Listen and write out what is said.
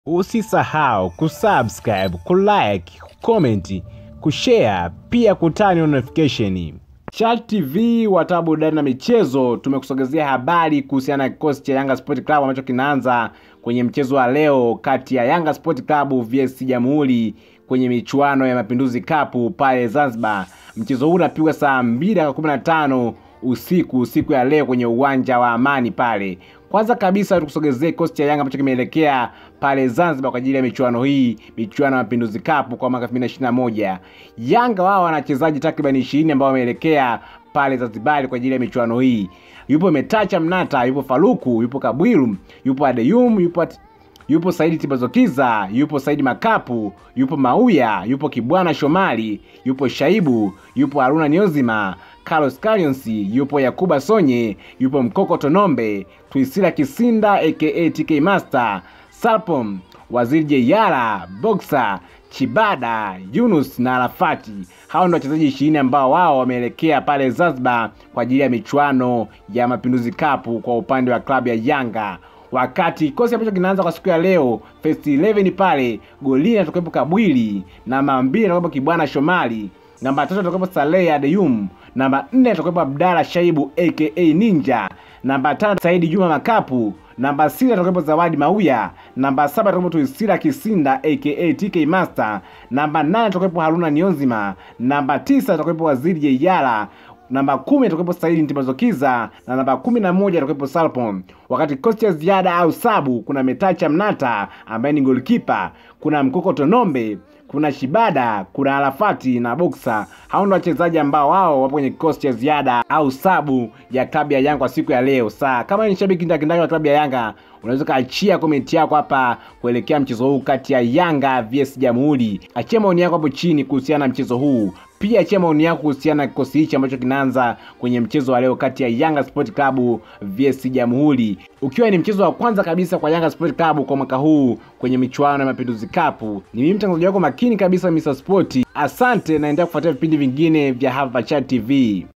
Usisahau kusubscribe, kulike, kucomment, kushare pia kutani notification. Chat TV watawa burudani na michezo, tumekusogezea habari kuhusiana na kikosi cha Yanga Sport Club ambacho kinaanza kwenye mchezo wa leo kati ya Yanga Sport Club vs Jamhuri kwenye michuano ya Mapinduzi Cup pale Zanzibar. Mchezo huu unapigwa saa mbili dakika kumi na tano usiku siku ya leo kwenye uwanja wa Amani pale. Kwanza kabisa tukusogezee kikosi cha Yanga ambacho kimeelekea pale Zanzibar kwa ajili ya michuano hii, michuano ya Mapinduzi Cup kwa mwaka 2021. Yanga wao wana wachezaji takriban 20 ambao wameelekea pale Zanzibar kwa ajili ya michuano hii. Yupo Metacha Mnata, yupo Faruku, yupo Kabwiru, yupo Adeyum, yupo yupo Saidi Tibazokiza, yupo Saidi Makapu, yupo Mauya, yupo Kibwana Shomali, yupo Shaibu, yupo Haruna Niozima, Carlos Kalyonsi, yupo Yakuba Sonye, yupo Mkoko Tonombe, Twisila Kisinda aka TK Master, Salpom, Waziri Jeyara, Boxer, Chibada, Yunus na Arafati. Hao ndio wachezaji ishirini ambao wao wameelekea pale Zanzibar kwa ajili ya michuano ya Mapinduzi Cup kwa upande wa klabu ya Yanga wakati kikosi ambacho kinaanza kwa siku ya leo first 11 pale golini atakuwepo Kabwili, namba mbili atakuwepo Kibwana Shomali, namba tatu atakuwepo Saleh Adeyum, namba nne atakuwepo Abdalla Shaibu aka Ninja, namba tano Saidi Juma Makapu, namba sita atakuwepo Zawadi Mauya, namba saba atakuwepo Tuisira Kisinda aka TK Master, namba nane atakuwepo Haruna Nionzima, namba tisa atakuwepo Waziri Jeyala namba kumi atakuwepo Saidi Ntibazokiza na namba kumi na moja atakuwepo Salpon. Wakati kikosi cha ziada au sabu kuna Metacha Mnata ambaye ni golikipa, kuna Mkoko Tonombe, kuna Shibada, kuna Arafati na Boxer. Hao ndio wachezaji ambao wao wapo kwenye kikosi cha ziada au sabu ya klabu ya Yanga kwa siku ya leo. Saa kama ni shabiki ndakindaki wa klabu ya Yanga, unaweza kaachia komenti yako hapa kuelekea mchezo huu kati ya Yanga vs Jamhuri. Achia maoni yako hapo chini kuhusiana na mchezo huu pia achia maoni yako kuhusiana na kikosi hichi ambacho kinaanza kwenye mchezo wa leo kati ya Yanga Sport Club vs Jamhuri, ukiwa ni mchezo wa kwanza kabisa kwa Yanga Sport Club kwa mwaka huu kwenye michuano ya Mapinduzi Cup. Ni mimi mtangazaji wako makini kabisa Mr Sport. Asante, naendelea kufuatia vipindi vingine vya hapa Chat TV.